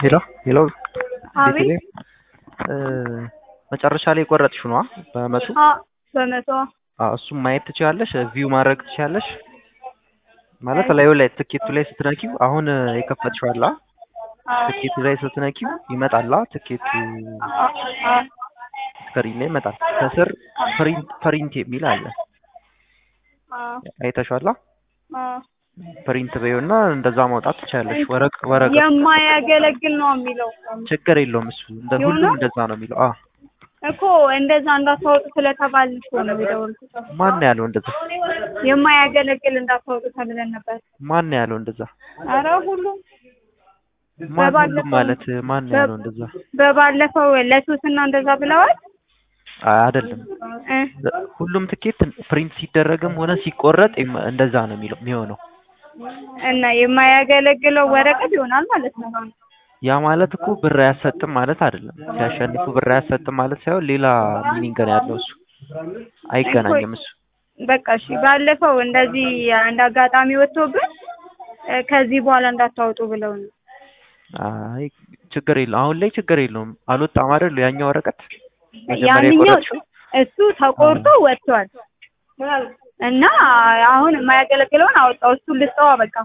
ሄሎ ሄሎ አቤት ቤተልሔም እ መጨረሻ ላይ የቆረጥሽው ነዋ በመቶ አ በመቶ አዎ እሱም ማየት ትችያለሽ ቪው ማድረግ ትችያለሽ ማለት ላዩ ላይ ትኬቱ ላይ ስትነኪው አሁን የከፈትሽው አለ አ ትኬቱ ላይ ስትነኪው ይመጣላ ትኬቱ አ አ ስክሪን ላይ ይመጣል ከስር ፕሪንት ፕሪንት የሚል አለ አ አይተሽዋላ አ ፕሪንት በይውና እንደዛ ማውጣት ትችያለሽ ወረቅ ወረቀት የማያገለግል ነው የሚለው ችግር የለውም እሱ እንደ ሁሉም ይሆናል? እንደዛ ነው የሚለው አ እኮ እንደዛ እንዳታወጡ ስለተባልን እኮ ነው የደወልኩት። ማን ነው ያለው እንደዛ የማያገለግል እንዳታወጡ ተብለን ነበር። ማን ነው ያለው እንደዛ አረ ሁሉም ማን ሁሉም በባለፈው- ማለት ማን ነው ያለው እንደዛ በባለፈው ለሶስና እንደዛ ብለዋል አይ አይደለም እ ሁሉም ትኬት ፕሪንት ሲደረግም ሆነ ሲቆረጥ የም- እንደዛ ነው የሚለው የሚሆነው እና የማያገለግለው ወረቀት ይሆናል ማለት ነው። ያ ማለት እኮ ብር አያሰጥም ማለት አይደለም ሲያሸንፉ ብር አያሰጥም ማለት ሳይሆን ሌላ ሚኒንግ ነው ያለው እሱ አይገናኝም እሱ በቃ እሺ፣ ባለፈው እንደዚህ አንድ አጋጣሚ ወጥቶብን እ ከዚህ በኋላ እንዳታወጡ ብለው ነው። አይ ችግር የለውም አሁን ላይ ችግር የለውም አልወጣም አይደል ያኛው ወረቀት መጀመሪያ ያንኛው የቆረጥሽው እሱ ተቆርጦ ወጥቷል እና አሁን የማያገለግለውን አወጣው። እሱ ልስጠዋ በቃ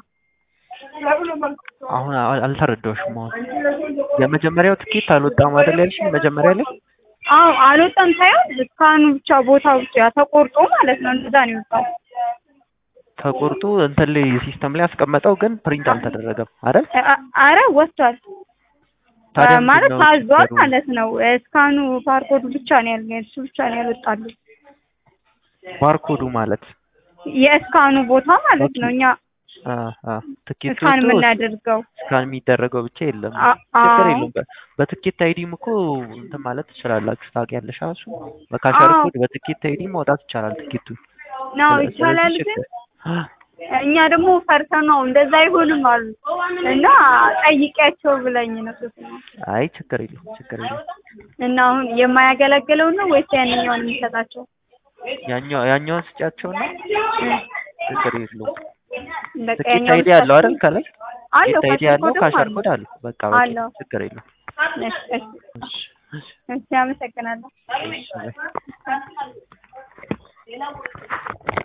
አሁን አል- አልተረዳሁሽም አሁን የመጀመሪያው ትኬት አልወጣም አይደል ያልሽኝ መጀመሪያ ላይ አዎ አልወጣም ሳይሆን እስካሁኑ ብቻ ቦታው ብቻ ተቆርጦ ማለት ነው። እንደዛ ነው የወጣው። ተቆርጦ እንትን ላይ ሲስተም ላይ ያስቀመጠው ግን ፕሪንት አልተደረገም አይደል አ- አረ ወጥቷል ታዲያ አ- ማለት ምንድን ነው ታዟል ችግሩ? ማለት ነው። እስካኑ ባርኮዱ ብቻ ነው ያለ እሱ ብቻ ነው ያልወጣሉ። ባርኮዱ ማለት የእስካኑ ቦታ ማለት ነው። እኛ አ አ ትኬቱ እስካን ወጥቶ የምናደርገው ስካን የሚደረገው ብቻ የለም አ- ችግር አዎ። የለውም በ- በትኬት አይዲም እኮ እንትን ማለት ትችላላችሁ ታውቂያለሽ እሱ በካሸር አዎ። ኮድ በትኬት አይዲ ማውጣት ይቻላል ትኬቱን ነው ስለ- ይቻላል ስለዚህ ግን ችግር- እኛ ደግሞ ፈርተን ነው እንደዛ አይሆንም አሉ እና ጠይቂያቸው ብለኝ ነው ሶስት አይ ችግር የለውም ችግር የለውም እና አሁን የማያገለግለው ነው ወይስ ያንኛውን የሚሰጣቸው? ያኛው ያኛውን ስጫቸውና ችግር የለውም በቃ ትኬት ያኛውን አይዲ አለው አይደል ከላይ አለው ትኬት አይዲ ካሸር አለው ኮድም ካሸር አለው። ኮድ አለው በቃ በቂ አለው። ነው። ችግር የለውም እሺ፣ እሺ፣ እሺ እሺ እሺ፣ አመሰግናለሁ። እሺ ባይ።